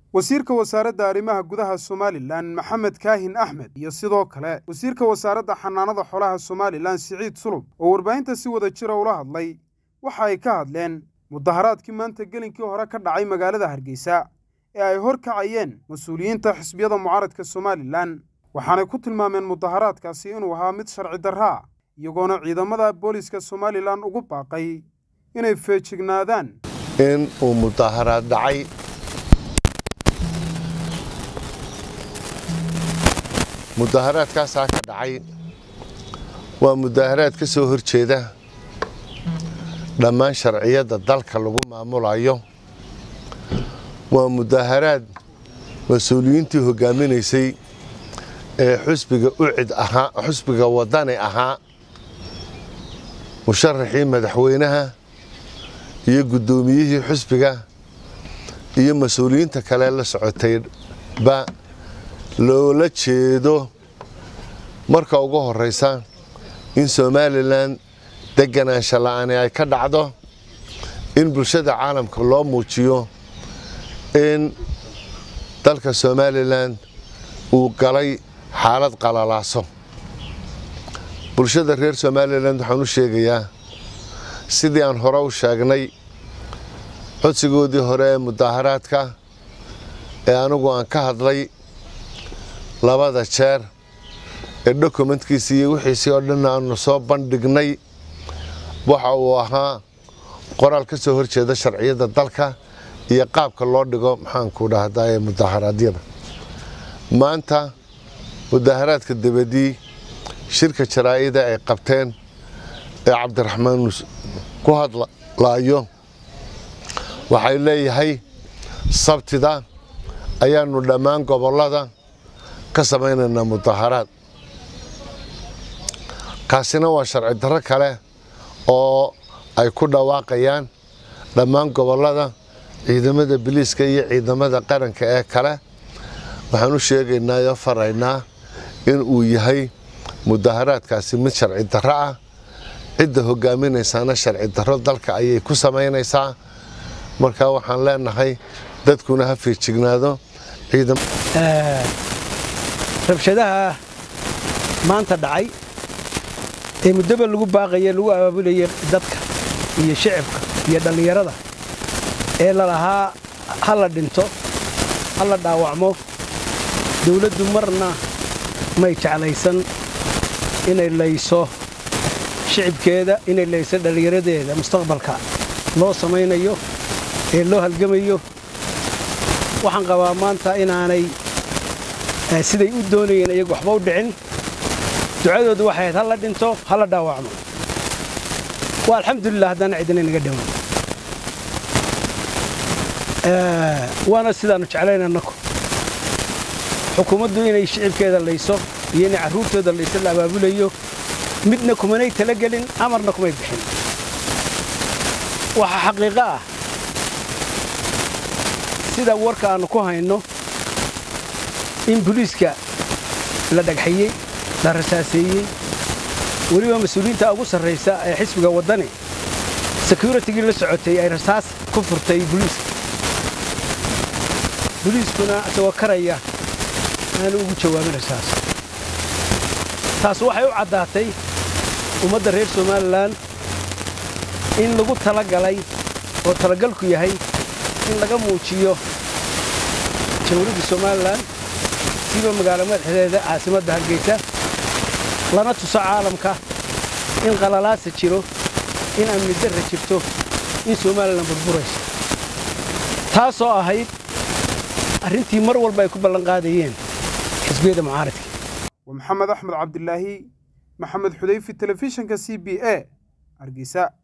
wasiirka wasaaradda arrimaha gudaha somalilan maxamed kaahin axmed iyo sidoo kale wasiirka wasaaradda xanaanada xoolaha somalilan siciid sulub oo warbaahinta si wada jira ula hadlay waxa ay ka hadleen mudaharaadkii maanta gelinkii hore ka dhacay magaalada hargeysa ee ay hor kacayeen mas-uuliyiinta xisbiyada mucaaradka somalilan waxaanay ku tilmaameen mudaharaadkaasi inuu ahaa mid sharci darra ah iyagoona ciidamada booliiska somalilan ugu baaqay inay feejignaadaan in uu mudaharaad dhacay mudaharaadkaasaa ka dhacay waa mudaharaad ka soo hor jeeda dhammaan sharciyadda dalka lagu maamulayo waa mudaharaad mas-uuliyiintii hogaaminaysay ee xusbiga ucid ahaa xusbiga wadani ahaa musharaxii madaxweynaha iyo guddoomiyihii xusbiga iyo mas-uuliyiinta kale la socotayba loola jeedo marka ugu horraysa in somalilan deganaansha la'aani ay ka dhacdo in bulshada caalamka loo muujiyo in dalka somalilan uu galay xaalad qalalaaso bulshada reer somalilan waxaan u sheegayaa sidii aan hore u sheegnay codsigoodii hore ee mudaharaadka ee anigu aan ka hadlay labada jeer ee dokumentkiisii iyo wixiisii oo dhan aanu soo bandhignay waxa uu ahaa qoraal ka soo horjeeda sharciyadda dalka iyo qaabka loo dhigo maxaanku dhahdaa ee mudaharaadyada maanta mudaharaadka dabadii shirka jaraa'ida ay qabteen ee cabdiraxmaan ku hadlaayo waxay leeyahay sabtida ayaanu dhammaan gobollada ka samaynaynaa mudaharaad kaasina waa sharci darro kale oo ay ku dhawaaqayaan dhammaan gobollada ciidamada biliiska iyo ciidamada qaranka ee kale waxaan u sheegaynaa oo faraynaa in uu yahay mudaharaadkaasi mid sharci darro ah cidda hogaaminaysaana sharci darro dalka ayay ku samaynaysaa marka waxaan leenahay dadkuna ha fiijignaado rabshadaha maanta dhacay ee muddaba lagu baaqaye lagu abaabulayay dadka iyo shicibka iyo dhallinyarada ee lalahaa ha la dhinto ha la dhaawacmo dawladdu marna may jeclaysan inay layso shicibkeeda inay layso dhallinyaradeeda mustaqbalka loo samaynayo ee loo halgamayo waxaan qabaa maanta inaanay siday u doonayeen iyagu waxba u dhicin ducadoodu waxay ahayd ha la dhinto ha la dhaawacmo waa alxamdulilah haddana cidina inaga dhiman waana sidaannu jeclayn annaku xukuumaddu inay shicibkeeda layso iyo inay carruurtooda layso la abaabulayo midna kumanay talagelin amarna kumay bixin waxaa xaqiiqo ah sida warka aannu ku hayno in buliiska la dhagxiyey la rasaaseeyey weliba mas-uuliyiinta ugu sarraysa ee xisbiga waddani sekuritigii la socotay ay rasaas ku furtay buliiska buliiskuna isagoo karaya aanu ugu jawaabin rasaas taas waxay u caddaatay ummadda reer somalilan in lagu talagalay oo talagalku yahay in laga muujiyo jamhuuriyadda somalilan siiba magaalo madaxdeeda caasimadda hargeysa lana tuso caalamka in qalalaasa jiro in amni darra jirto in somalilan burburayso taasoo ahayd arrintii mar walba ay ku ballanqaadayeen xisbiyada mucaaradka waa maxamed axmed cabdilaahi maxamed xudayfi telefishinka c b a hargeysa